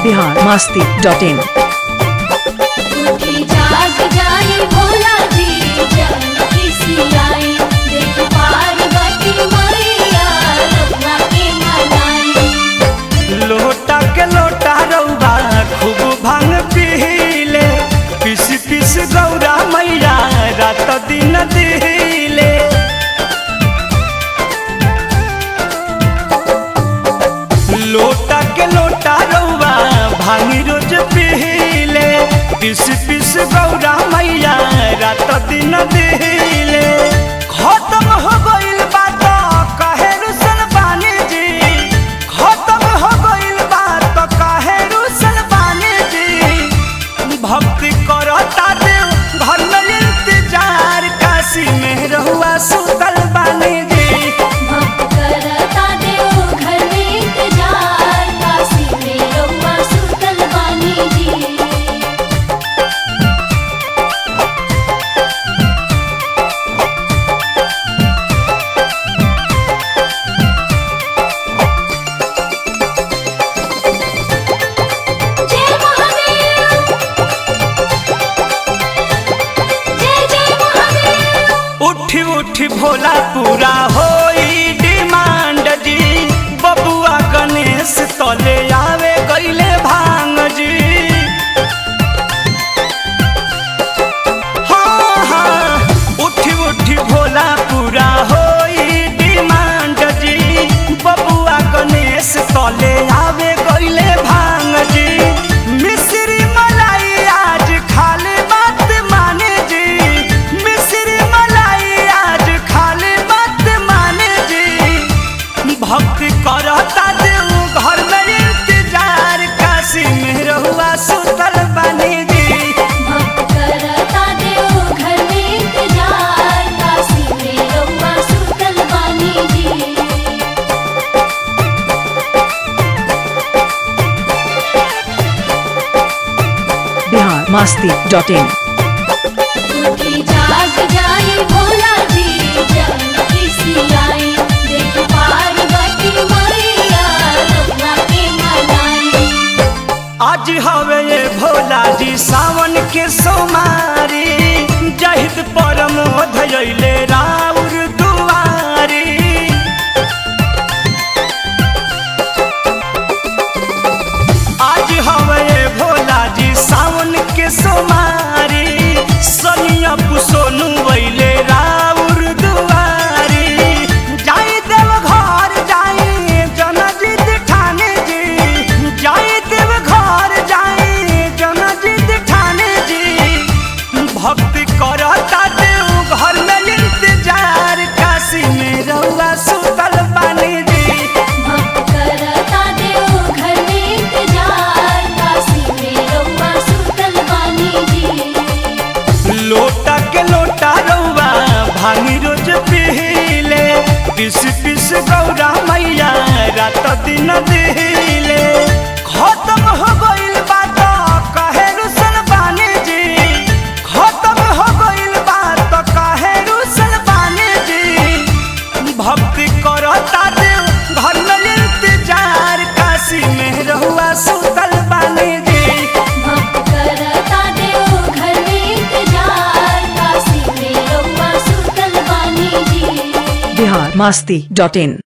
Bihar Masti dot in उठी जाग जाई भोला जी जानकी सियाई देख पार्वती मैया रत्ना के मनाई लोटा के लोटा रौबा खूब भांग पीले पिस पिस गौरा मैया रात दिन दिले लोटा के लोटा रौबा भांगी रोज पीले पिस पिस गौरा मैया रात दिन दिले खत्म हो गइल बात कहे रुसल बानी जी खत्म हो गइल बात कहे रुसल बानी जी भक्ति करता देव घर में इंतजार काशी में रहुआ सुतल बानी जी भक्त करता देव घर में इंतजार काशी में रउआ सुतल बानी जी जय महादेव जय जय महादेव उठी उठी भोला पूरा होई डिमांड जी बबुआ गणेश तले आवे गईले भांग जी हाँ हाँ उठी उठी भोला पूरा होई डिमांड जी बबुआ गणेश तले आवे गईले भांग जी मिश्री मलाई आज खाली बात माने जी मिश्री मलाई आज खाली बात माने जी भक्ति करता देव घर में इंतजार काशी में रहुआ सुतल बनी जी भक्त करता देव घर में इंतजार काशी में रउआ सुतल बानी जी बिहार मस्ती डॉट इन उठी जाग जाई भोला जी जानकी सियाई देख पार्वती मैया रत्ना के मनाई आज हवे ये भोला जी सावन के सोमारी जहित परम धैले राउर दुआरी आज हवे ये भोला जी सावन के सोमारी सनिया पुसोनु वैले राउर दुआरी जाई देव घर जाई जनजीत ठाने जी जाई देव घर जाई जनजीत ठाने जी भक्ति करता देव घर में इंतजार काशी में रउआ सुतल बानी जी भक्त करता देव घर में इंतजार काशी में रउआ सुतल बानी जी लोटा के लोटा रउआ भांगी रोज पीले पिस पिस गौरा मैया रात दिन दिले खत्म हो गइल बात कहे रुसल बानी जी खत्म हो गइल बात कहे रुसल बानी जी भक्ति करता देव घर में इंतजार काशी में रहुआ सुतल बानी जी भक्त करता देव घर में इंतजार काशी में रउआ सुतल बानी जी बिहार मस्ती डॉट इन